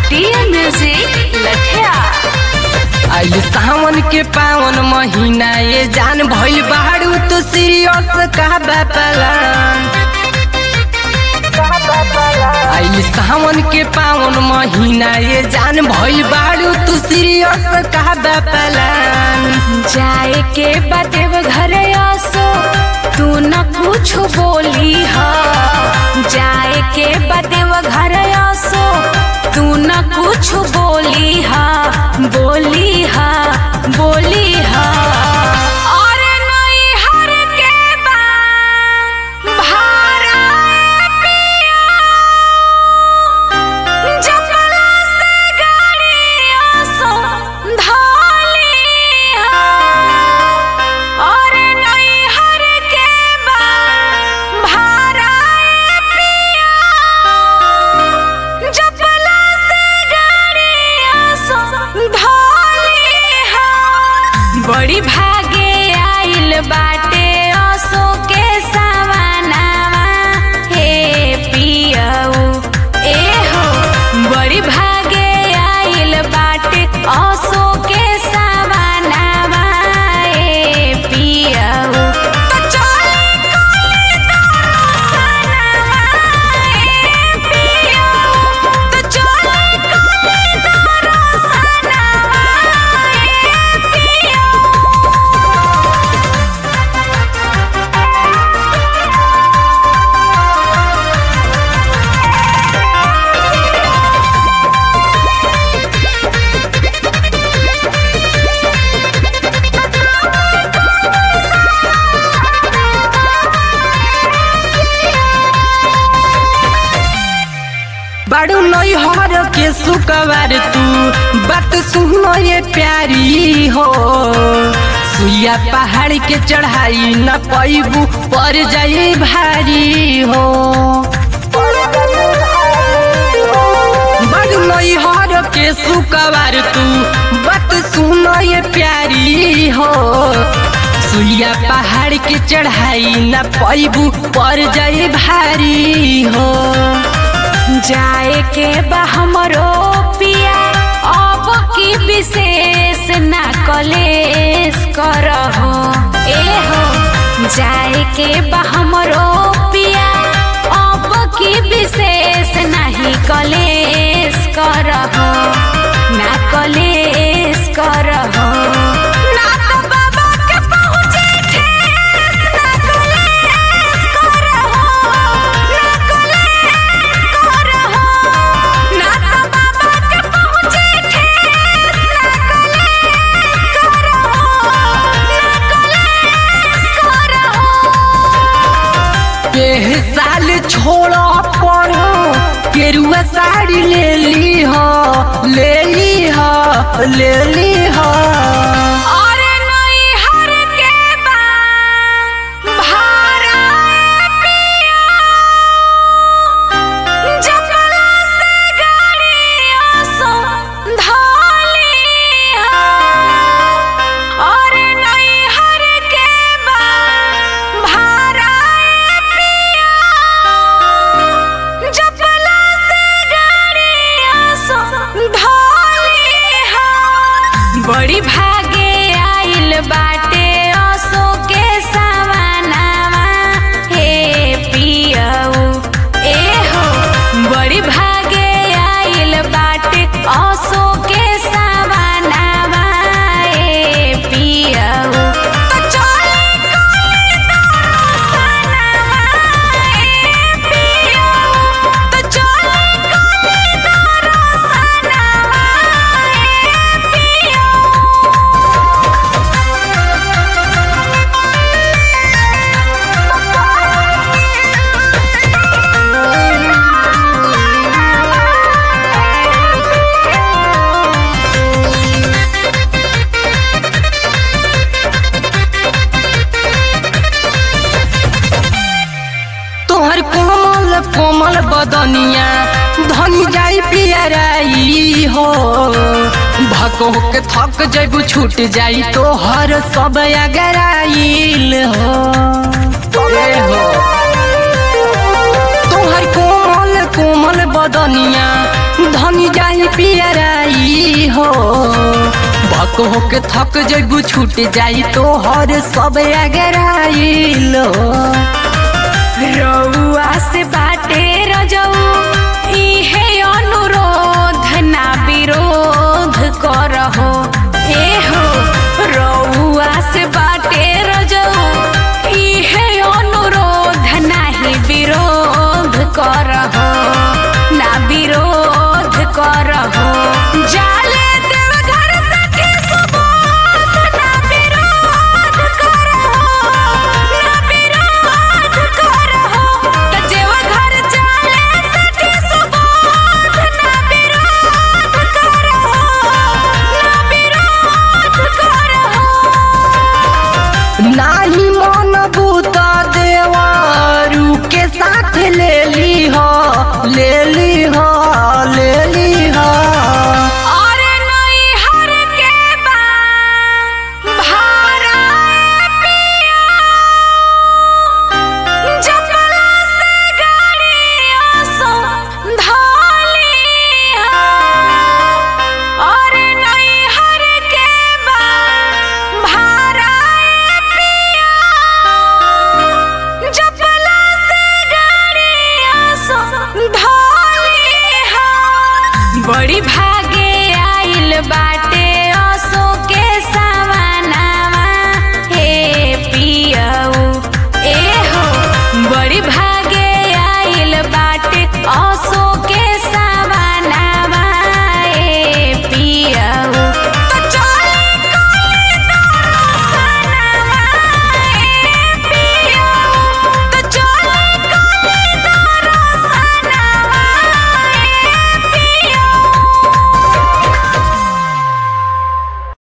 TM music लठिया आई सावन के पावन महीना ये जान भइल बाड़ू तो सीरियस का बापलान आई सावन के पावन महीना ये जान भइल बाड़ू तू सीरियस का बापलान जाए के बदेव घर आसो तू न कुछ बोली हा जाए के बदेव घर आसो तू न कुछ बोली हा बोली हा बोली हा और नई हर के बा भारा पिया जपला से गाड़ियों सो धाली हा और नई हर के बा भारा पिया जपला से गाड़ियों सो धाली हा बड़ी भागे आइल बाटे असो के सवानावा हे पियऊ ए हो बड़ी भागे आइल बाटे असो के सवानावा ए पियऊ तो चले कोले दरसनावा ए पियऊ तो चले कोले दरसनावा ए पियऊ बाड़ू नई हर के सुकवार तू बात सुनो ये प्यारी हो सुइया पहाड़ के चढ़ाई न पैबू पर जाई भारी हो बड़ नई हर के सुकवार तू बात सुनो ये प्यारी हो सुइया पहाड़ के चढ़ाई न पैबू पर जाई भारी हो जाए के बा हमरो पिया अब की विशेष ना कलेश करहो ए हो जाए के बा हमरो पिया अब की विशेष नहीं कलेश करहो ना कलेश करहो ना तो बाबा के पहुँचे ठेस ना कलेश करहो ना कलेश करहो ना तो बाबा के पहुँचे ठेस ना कलेश करहो ना कलेश करहो एह साल छोड़ो पढ़ो केरुआ साड़ी ले ली हो ले ली हो ले ली हो और नई हर के बा भारा पिया जपला से गाड़ियों सो धाली हा और नई हर के बा भारा पिया जपला से गाड़ियों सो धाली हा बड़ी भागे आइल बाटे असो के सवानावा हे पियऊ ए हो बड़ी भागे आइल बाटे असो के सवानावा ए पियऊ तो चले कोले दरसनावा ए पियऊ तो चले कोले दरसनावा ए पियऊ तोहर कोमल कोमल बदनिया धनी जाई पियराई हो भको के थक जैबू छूट जाई तोहर सब अगराइल हो ए हो तोहर कोमल कोमल बदनिया धनी जाई पियराई हो भक होके थक जैबू छूट जाई तो हर सब अगराइलो रउआ से बाटे रजऊ इहे अनुरोध ना विरोध करहो ए हो रउआ से बाटे रजऊ इहे अनुरोध नाही विरोध करहो ना विरोध करहो जाले देवघर सखी सुबोध ना विरोध करहो ना विरोध करहो त देवघर जाले सखी सुबोध ना विरोध करहो ना विरोध करहो नाही मन बूता देवारू के साथ ले ली हो ले ली हो ले ली हो और नैहर के बा भारा पिया जपला से गाड़ियों सो धोलिया और नैहर के बा भारा पिया जपला से गाड़ियों सो धोलिया बड़ी